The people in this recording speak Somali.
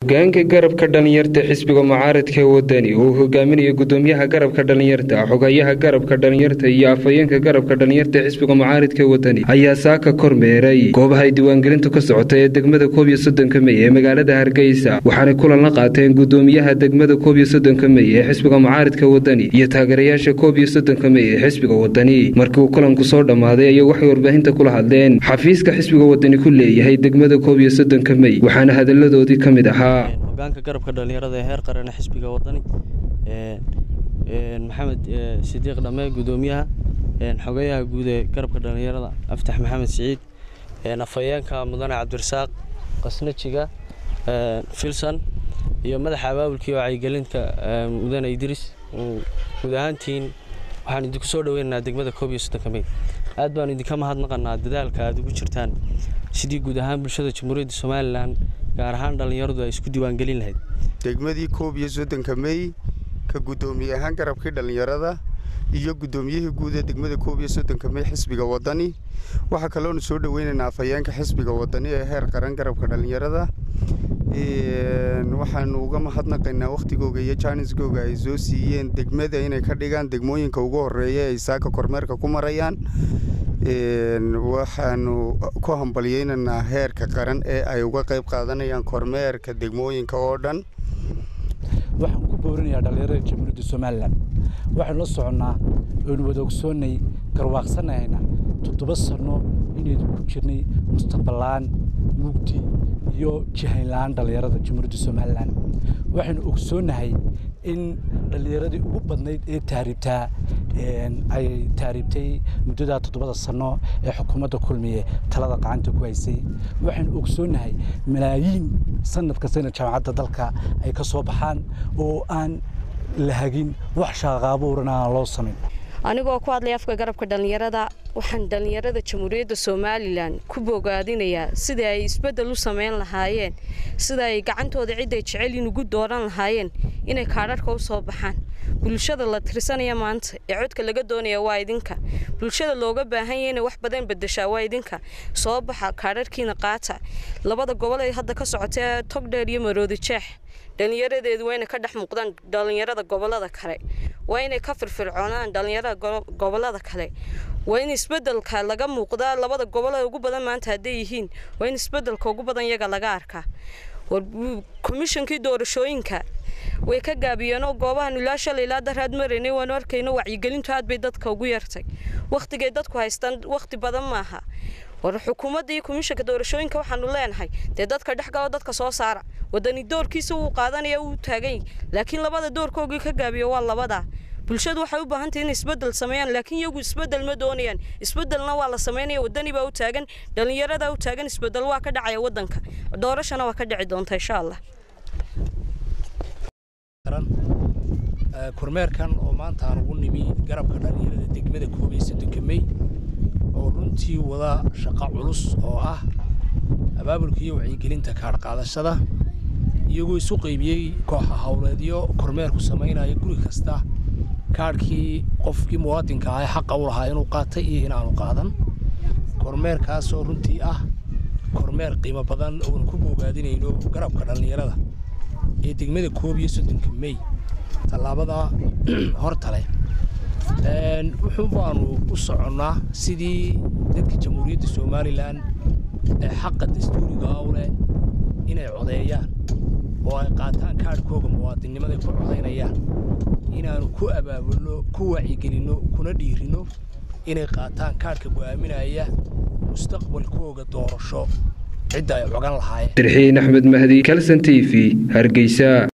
hogaanka garabka dhalinyarta xisbiga mucaaradka wadani uu hogaaminayo gudoomiyaha garabka dhalinyarta xogayaha garabka dhalinyarta iyo afhayeenka garabka dhalinyarta xisbiga mucaaradka wadani ayaa saaka kormeeray goobaha ay diiwaangelintu ka socota ee degmada koob iyo soddonka mey ee magaalada hargeysa waxaanay kulan la qaateen gudoomiyaha degmada koob iyo soddonka mey ee xisbiga mucaaradka wadani iyo taageerayaasha koob iyo soddonka mey ee xisbiga wadani markii uu kulanku soo dhammaaday ayay waxay warbaahinta kula hadleen xafiiska xisbiga wadani ku leeyahay degmada koob iyo soddonka mey waxaana hadaladoodii ka mid ahaa hogaanka garabka dhalinyarada ee heer qaran xisbiga wadani maxamed sidiiq dhame gudoomiyaha xogeyaha guud ee garabka dhalinyarada aftax maxamed siciid afhayeenka mudane cabdirasaaq qasnajiga filson iyo madaxa abaabulkii wacyigelinta mudane idris guud ahaantiin waxaan idinku soo dhaweynaynaa degmada koob iyo soddonka mey aad baan idinka mahadnaqanaa dadaalka aad ugu jirtaan sidii guud ahaan bulshada jamhuuriyadda somalilan gaar ahaan dhallinyaradu ay isku diiwaangelin lahayd degmadii koob iyo soddonka mey ka guddoomiye ahaan garabkii dhallinyarada iyo guddoomiyihii guud ee degmada koob iyo soddonka mey xisbiga wadani waxaa kaloonu soo dhaweynaynaa afhayeenka xisbiga wadani ee heer qaran garabka dhallinyarada waxaanu uga mahadnaqaynaa wakhtigooga iyo jaanisgooga ay soo siiyeen degmada inay ka dhigaan degmooyinka ugu horeeya ay saaka kormeerka ku marayaan waxaanu ku hambalyeynaynaa heerka qaran ee ay uga qayb qaadanayaan kormeerka degmooyinka oo dhan waxaan ku boorinayaa dhallinyarada jamhuuriyadda somalilan waxaynu la soconnaa oynu wada ogsoonnay garwaaqsanayna toddoba sanno inaynu ku jirnay mustaqballaan mugdi iyo jihaynla-aan dhallinyarada jamhuuriyadda somalilan waxaynu ogsoonnahay in dhallinyaradii ugu badnayd ee taariibtaa ay taariibtay muddadaa toddobada sanno ee xukuumadda kulmiye talada qacanta ku haysay waxaynu ogsoonnahay malaayiin sanad kastayna jaamacadda dalka ay ka soo baxaan oo aan la hagin wax shaaqaabuurana aan loo samayn anigoo ku hadlaya afka garabka dhallinyarada waxaan dhallinyarada jamhuuriyadda somalilan ku bogaadinayaa sidai ay isbeddel u samayn lahaayeen sida ay gacantooda cidday jecelin ugu dooran lahaayeen inay kaadharhka u soo baxaan bulshada la tirsanaya maanta ee codka laga doonaya waa idinka bulshada looga baahan yahay inay wax badan bedeshaa waa idinka soo baxa kaadharhkiina qaata labada gobol ee hadda ka socota ee togdheer iyo maroodi jeex dhallinyaradeedu waa inay ka dhex muuqdaan dhallinyarada gobolada kale waa inay ka firfircoonaan dhallinyarada gobolada kale waa in isbedelka laga muuqdaa labada gobol ee ugu badan maanta hadday yihiin waa in isbedelka ugu badan iyaga laga arkaa komishankii doorashooyinka way ka gaabiyeenoo goobahan ilaa shalay ilaa daraad maraynay waanu arkayno wacyigelintu aad bay dadka ugu yartay wakhtigay dadku haystaan wakhti badan maaha war xukuumadda iyo komishanka doorashooyinka waxaanu leenahay dee dadka dhex galo dadka soo saara wadani doorkiisa wuu qaadanaya wuu taagany laakiin labada doorkoogii ka gaabiyo waa labadaa bulshadu waxay u baahantahy inay isbedel sameeyaan laakiin iyagu isbedel ma doonayaan isbedelna waa la samaynaya wadani baa u taagan dhallinyaradaa u taagan isbedel waa ka dhacaya wadanka doorashana waa ka dhici doonta insha allah kormeerkan oo maanta aan ugu nimi garabka dhallinyarada degmada koob iyo soddonka mey oo runtii wada shaqo culus oo ah abaabulka iyo wacyigelinta kaadhqaadashada iyagoo isu qaybiyey kooxa howleedyo kormeerku samaynaya guri kasta kaadhkii qofkii muwaadinka ah ee xaqa u lahaa inuu qaatay iyo inaanu qaadan kormeerkaasoo runtii ah kormeer qiimo badan oonu ku bogaadinayno garabka dhallinyarada ee degmada koob iyo soddonka mey tallaabada hortale wuxuu baanu u soconnaa sidii dadka jamhuuriyadda somalilan ee xaqa dastuuriga ah u leh inay codeeyaan oo ay qaataan kaadhkooga muwaadinnimada ku codaynayaan inaannu ku abaabulno ku wacyigelinno kuna dhiirinno inay qaataan kaadhka go'aaminaya mustaqbalkooga doorasho cidda ay cogan lahaayeen dirxiin axmed mahdi kalson t v hargeysa